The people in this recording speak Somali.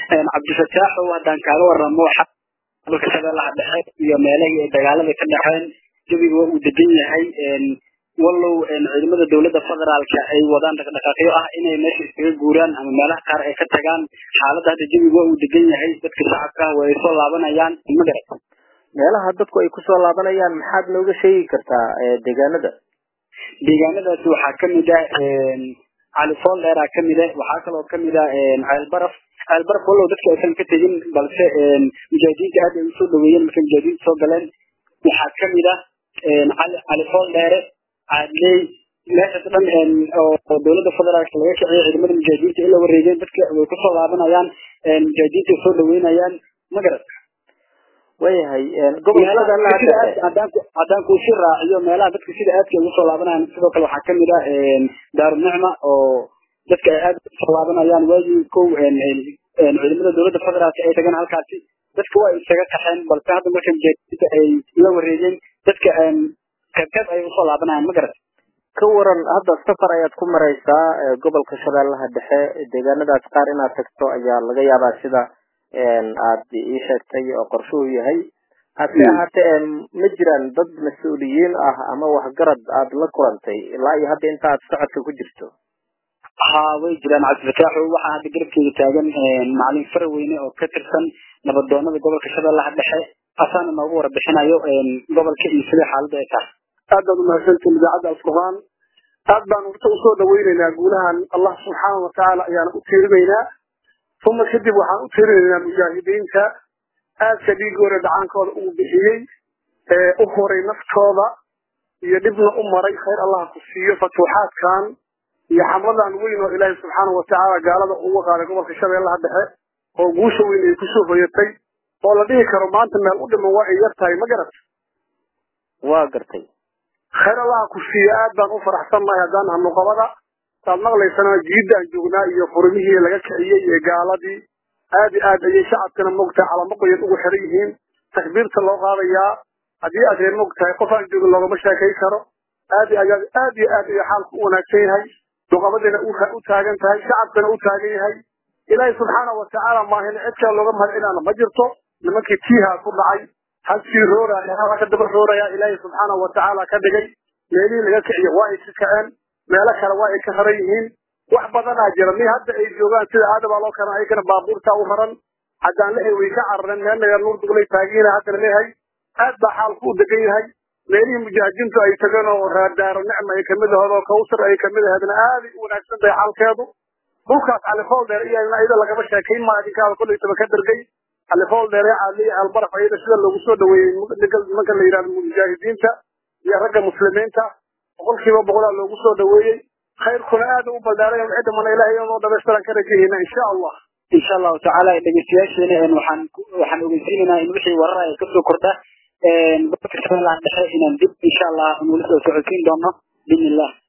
cabdifataaxow haddaan kaaga waramo gobolka shabeellaha dhexe iyo meelahii ay dagaalada ka dhexeen jawiga waa uu degan yahay wallow ciidamada dowladda federaalka ay wadaan dhaqdhaqaaqyo ah inay meesha iskaga guuraan ama meelaha qaar ay ka tagaan xaaladda hadda jawiga waa uu degan yahay dadka shacabka ah way soo laabanayaan magarat meelaha dadku ay kusoo laabanayaan maxaad nooga sheegi kartaa deegaanada deegaanadaasi waxaa kamid ah cali foldheera kamid ah waxaa kaloo kamid ah ceelbaraf ceelbaraf wallow dadka aysan ka tegin balse mujaahidiinta aad ay usoo dhaweeyeen markay mujaahidiinta soo galeen waxaa kamid ah cali cali foldheere caadley meeshaas dhan oo dowladda federaalka laga kiciyo ciidamada mujaahidiinta ila wareegeen dadka way kusoo laabanayaan mujaahidiinta ay soo dhaweynayaan magarat wayahay haddaan kuusi raaciyo meelaha dadka sida aadka ugu soo laabanayaan sidoo kale waxaa kamid ah daarunicma oo dadka ay aad usoo laabanayaan waagii kow ciidamada dowladda federaalka ay tagan halkaasi dadka waa isaga kaxeen balse hadda marka mujaahidiinta ay la wareegeen dadka qayb qayb ayay usoo laabanayaan ma garat ka waran hadda safar ayaad ku maraysaa gobolka shabeellaha dhexe deegaanadaas qaar inaad tagto ayaa laga yaabaa sida aad ii sheegtay oo qorshuhu yahay hase ahaatee ma jiraan dad mas-uuliyiin ah ama waxgarad aad la kulantay ilaa iyo hadda inta aad socodka ku jirto ha way jiraan cabdifataaxo waxaa hadda garabkeeda taagan macalin faraweyne oo ka tirsan nabadoonada gobolka shabeellaha dhexe asaana noogu warbixinayo gobolka iyo sida xaaladda ay tahay aad baad umahadsantiin idaacadda alfurqaan aad baan urta usoo dhaweynaynaa guulahan allah subxaana watacaala ayaana u tiirinaynaa uma kadib waxaan u tiirinaynaa mujaahidiinta aadka dhiigooda dhacaankooda uu bixiyey ee u horay naftooda iyo dhibna u maray khayr allah ku siiyo fatuuxaadkan iyo xamadan weyn oo ilaahay subxaana watacaala gaalada uga qaaday gobolka shabeellaha dhexe oo guusha weyn ay kusoo hoyatay oo la dhihi karo maanta meel u dhiman waa ay yar tahay ma garat waa gartay khayr allah ku siiyo aad baan u faraxsannahay haddaan hano qabada saad maqlaysana jiiddaan joognaa iyo furmihii laga kiciyey ee gaaladii aad i aad ayay shacabkana mogtahay calamo qoyan ugu xiran yihiin takbiirta loo qaadayaa haddii aad reer mogtahay qof aan joogin loogama sheekay karo aad aad aad iyo aad ayuu xaalku u wanaagsan yahay duqabadiina u taagan tahay shacabkana u taagan yahay ilaahay subxaana watacaala maahina cid kale looga mahadcinaana ma jirto nimankii tiihaa ku dhacay halkii rooraya halka ka daba rooraya ilaahay subxaana watacaala ka dhigay meelihii laga kiciyo waa ay ka kaceen meelo kale waa ay ka haran yihiin wax badanaa jira mi hadda ay joogaan sida aadabaa loo kana ayagana baabuurta u raran haddaan lehay way ka carareen meel naga nuur duglay taagiina haddana lehay aad baa xaalku u degan yahay meelihii mujaahidiintu ay tageen oo raadaaro nicma ay kamid ahayd oo kawsar ay kamid ahaydna aaday u wanaagsan tahay xaalkeedu dhulkaas califool dheer iyana ayada lagama sheekayn maa idinkaada kollaytaba ka dergay califool dheer ee caaliya albaraf ayada sida loogu soo dhaweeyey nimanka la yidhahdo mujaahidiinta iyo ragga muslimiinta boqolkiiba boqolaa loogu soo dhaweeyey khayrkuna aad u baldaaray cidamana ilahay inoo dhamaystiran ka rajahayna insha allah insha allahu tacaala dhegeystayaasheena waxaan waxaan ogeysiinaynaa in wixii warar ay kasoo kordha gobolka shabeellaha dhexe inaan dib insha allah nula soo socodsiin doono biidn illah